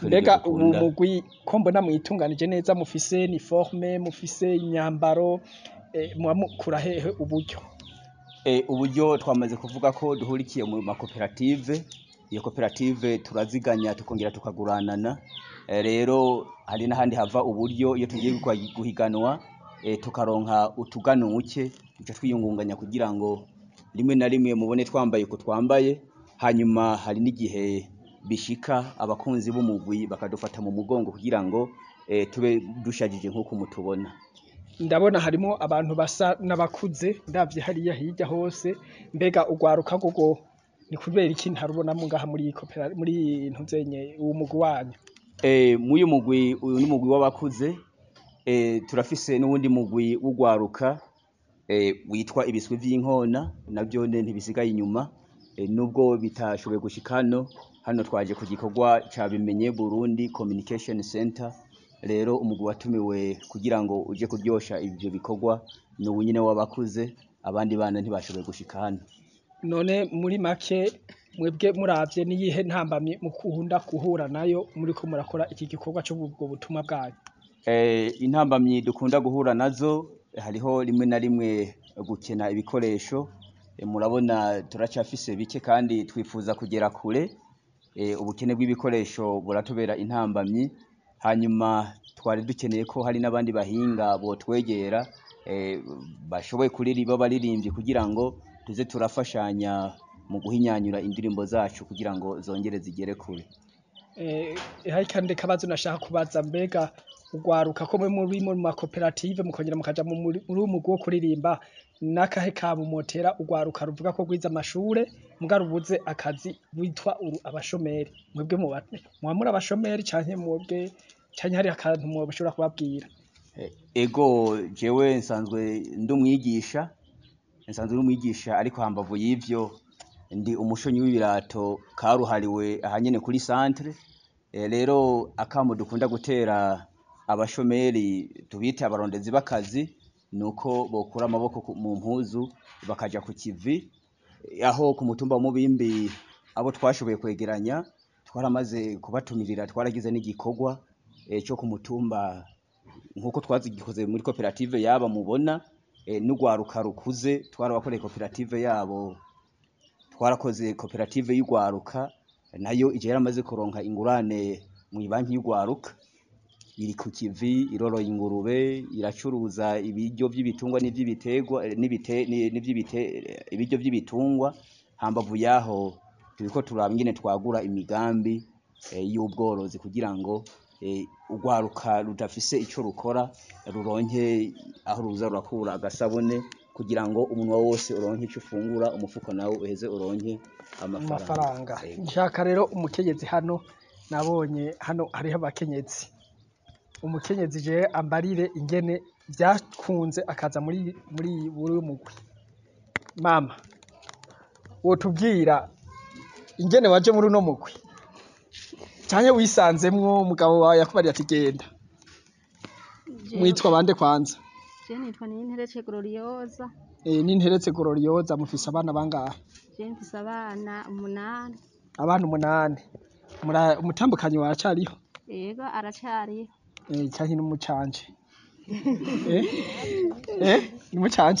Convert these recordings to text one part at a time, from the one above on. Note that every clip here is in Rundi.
natwe mbega nibyo ubu dukunda. mugwi ko mbona mwitunganije neza mufise uniforme mufise imyambaro eh, muba mukura hehe uburyo Eh, uburyo twamaze kuvuga ko duhurikiye mu makoperative iyo koperative turaziganya tukongera tukaguranana Eh, rero hari n'ahandi hava uburyo iyo tugiye gukwa- guhiganwa eh, tukaronka utuganuke duca twiyungunganya kugira ngo rimwe na rimwe mubone twambaye uko twambaye hanyuma hari n'igihe bishika abakunzi b'umugwi bakadufata mu mugongo kugira ngo eh, tube dushajije nk'uko mutubona ndabona harimo abantu basa n'abakuze ndavye hariya hirya hose mbega ugwaruka gogo ni kubera iki ntarubonamo ngaha muri iyi kopera muri ntuzenye uwo mugwi wanyu Eh, muyu mugwi uyu ni mugwi w'abakuze eh, turafise n'uwundi mugwi w'ugwaruka eh, witwa ibiswi vy'inkona navyo ne ntibisigaye inyuma eh, nubwo bitashoboye gushika hano hano twaje ku gikorwa ca bimenye Burundi Communication Center rero umugwi watumiwe kugira ngo uje kuryosha ivyo bikorwa ni uwu nyene w'abakuze abandi bana ntibashoboye gushika hano none muri make mwebwe muravye niyihe ntambamye mukunda guhura nayo muriko murakora iki gikorwa c'ubwo butumwa bwanyu Eh, intambamyi dukunda guhura nazo hariho rimwe na rimwe gukena ibikoresho Eh, murabona turacafise bike kandi twifuza kugera kure Eh, ubukene bw'ibikoresho buratubera intambamyi hanyuma twari dukeneye ko hari n'abandi bahinga botwegera eh, bashoboye kuririmba baririmbyi kugira ngo tuze turafashanya mu guhinyanyura indirimbo zacu kugira ngo zongere zigere kure Eh, hari kandi kabazo nashaka kubaza mbega ugwaruka ko mwe muri mu makoperative mukongera mukaja mu muri muri uwo mugwi wo kuririmba nakahe kabo motera ugwaruka ruvuga ko gwiza amashure muga rubuze akazi witwa uru abashomeri mwebwe muba muba muri abashomeri canke mwebwe canke hari akantu mwoshobora kubabwira Eh, ego jewe nsanzwe ndi umwigisha nsanzwe ndi umwigisha ariko hambavu y'ivyo ndi umushonyi w'ibirato karuhariwe ahanyene kuri centre Eh, rero akamo dukunda gutera abashomeri tubite abarondezi b'akazi nuko bokura amaboko ku- mu mpuzu bakaja ku kivi Eh, aho ku mutumba wa Mubimbi abo twashoboye kwegeranya twaramaze kubatumirira twaragize n'igikorwa eh, cyo ku mutumba nkuko twazigikoze muri koperative yaba mubona eh, n'ugwaruka rukuze twarabakoreye koperative yabo twarakoze koperative y'ugwaruka nayo ije yaramaze kuronka ingurane mu banki y'ugwaruka iri ku kivi iroroye ingurube iracuruza ibiryo vy'ibitungwa n'ivy'ibiterwa eh, n'ibite ni- n'ivy'ibite eh, ibiryo vy'ibitungwa hambavu yaho turiko turaba ingene twagura imigambi eh, y'ubworozi kugira ngo eh, urwaruka rudafise ico rukora ruronke aho ruza rurakura agasabune kugira ngo umunwa wose uronke ico ufungura umufuko nawe uheze uronke amafaranga amafaranga Ego. nshaka rero umukenyezi hano nabonye hano hariho abakenyezi umukenyezi je ambarire ingene vyakunze akaza muri muri buri mugwi mama wotubwira ingene waje muri uno mugwi canke wisanzemwo umugabo wawe yakubariye ati genda mwitwa bande kwanza Je nitwa Ninterece Gloriosa, e, n'interetse gororiyoza mufise abana bangahe je mfise abana umunani, abana umunani Mura- umutambukanyi waracariho ego aracariho. Eh, canke n'umucanje eh eh n'umucanje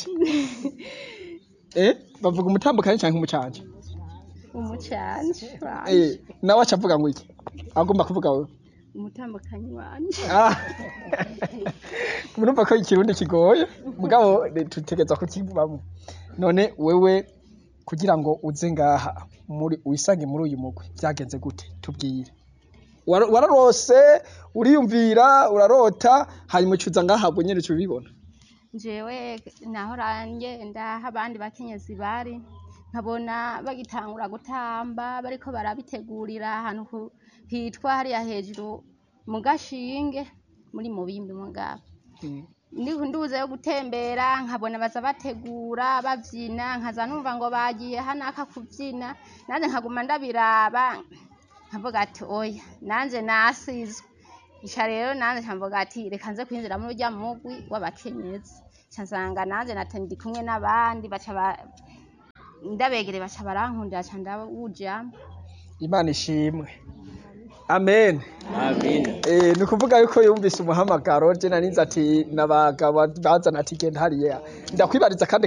eh bavuga umutambukanyi canke umucanje Umucanje wanje, eh nawe acavuga ngo iki agomba kuvuga wewe umutambukanyi wanje. ah murumva ko ikirundi kigoye mugabo eh, tutegeza kukivamo none wewe kugira ngo uze ngaha muri wisange muri uyu mugwi vyagenze gute tubwire Wara- wararose uriyumvira urarota hanyuma ucuza ngaha bwo nyene ubibona Jewe nahora ngenda aho abandi bakenyezi bari, nkabona bagitangura gutamba bariko barabitegurira ahantu ku- hitwa hariya hejuru mu gashinge muri mubimbi mugabo. Ndi- nduze yo gutembera nkabona baza bategura bavyina nkaza numva ngo bagiye hanaka kuvyina nanje nkaguma ndabiraba nkavuga ati oya nanje nasizwe ica rero nanje nkavuga ati reka nze kwinjira muri urya mugwi w'abakenyezi ca nsanga nanje nata ndi kumwe n'abandi baca ba- ndabegere baca barankundira ca ndawujamwo imana ishimwe amen amina Eh, ni ukuvuga yuko yumvise umuhamagaro je narinze ati nabagabo bazana ati genda hariya ndakwibariza kandi